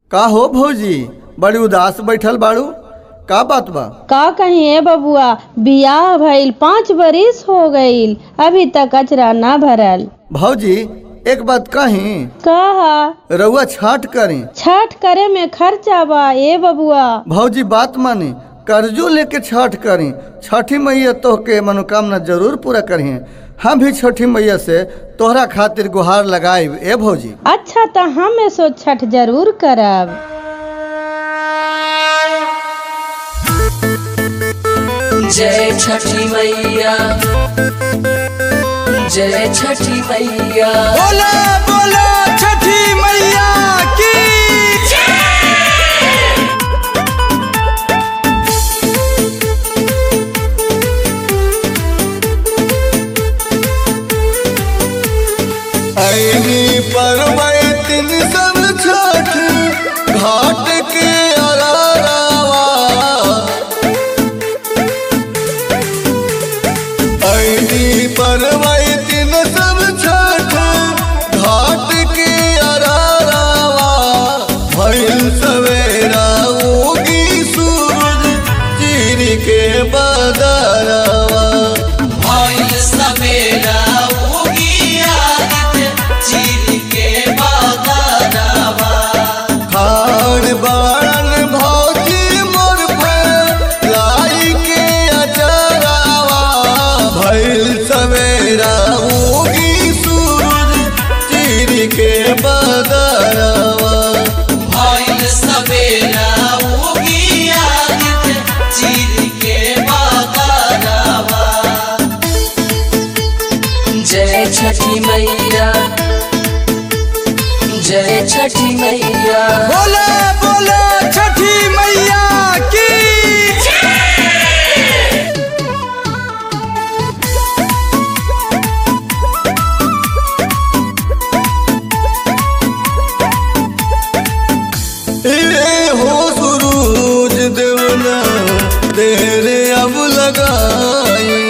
का हो भौजी बड़ी उदास बैठल बाड़ू का बात बा का कहीं ए बबुआ बियाह भइल पाँच बरिस हो गईल अभी तक कचरा ना भरल भौजी एक बात कही कहा रउआ छाट करी छठ करे में खर्चा बा ए बबुआ भौजी बात मानी कर्जो लेके छठ करी छठी मैया तोहके मनोकामना जरूर पूरा करी हम भी छठी मैया से तोहरा खातिर गुहार लगाइब ए भौजी अच्छा तो हम सो छठ जरूर करब जय छठी मैया जय छठी मैया बोला बोला छठी मैया की ऐनी परवैतिन सब छठ घाट के अलावा ऐनी परवैतिन सब छठ घाट के अलावा भइल सवेरा उगी सूरज चीर के बदरवा भइल सवेरा उगी आदित्य चीर के बादरवा खान बाड़न भौजी मोर पर लाई के अचरावा भइल सवेरा उगी सूरज चीर के बदरवा भइल सवेरा उगी आदित्य चीर के बादरवा जय छठी मैया जय छठी मैया बोले बोले छठी मैया की ए हो सुरूज देवना तेरे अब लगाई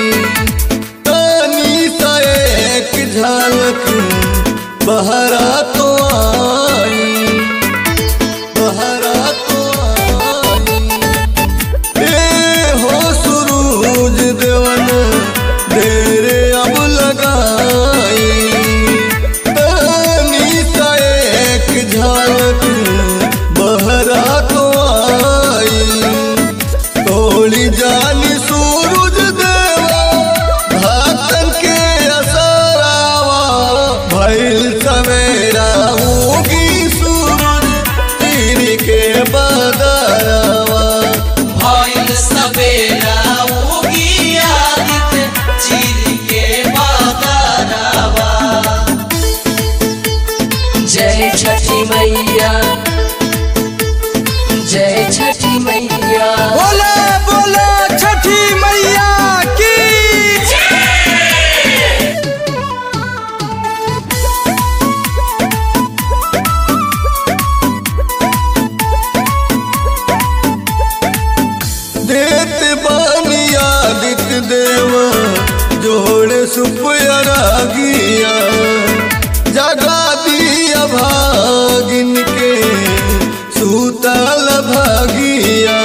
तानी सा एक झलक बहरा तो आई बहरा तो आई ए हो सुरूज देवन तेरे अब लगाई तानी सा एक झलक बहरा तो आई तोड़ी जानी सूरज देवा भातन के असरावा भइल सवेरा उगी सूरज तीर के बदरवा भइल सवेरा उगी आदित्य चीर के बादरवा जय छठी मैया जय छठी मैया बोले बोले छठी मैया की देत बानी आदित्य देवा जोड़े सुपयरा गिया जगा दिया भागिन के सूतल भागिया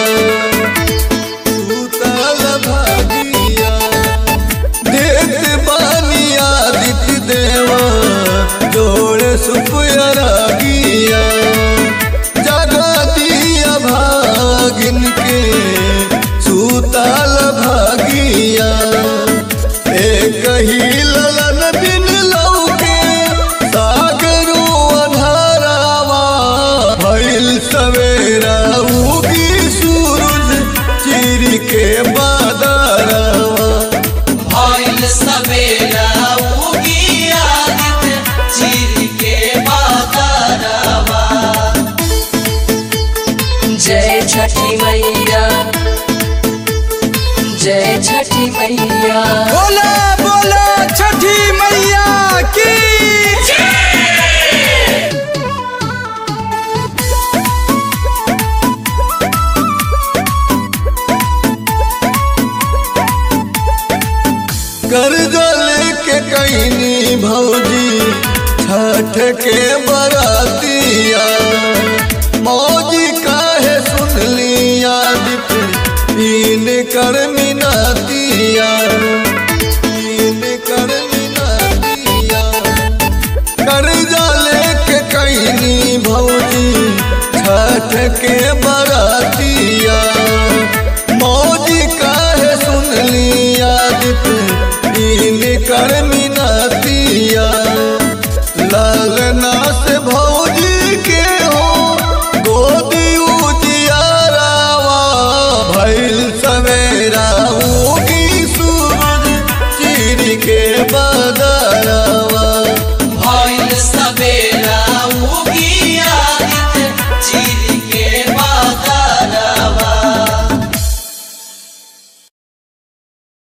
सूतल भागिया देत बानी आदित्य देवा जोड़े सुपयरा गिया जगा दिया भागिन के सूतल भागिया एक ही ललन बिन लौके सागरो अन्हारावा भइल सवेरा उगी सूरज चीर के बादरवा भइल सवेरा उगी आदित्य चीर के बादरवा जय छठी मैया जय छठी मैया बोले बोले छठी मैया की कर्जा लेके कैनी भौजी छठ के बरातिया भौजी छठ के बरातिया मौजी काहे सुन लिया इन कर मिनतिया लालना से भौजी के हो गोदी उजियारावा भइल सवेरा उगी सूरज चीर के बदरा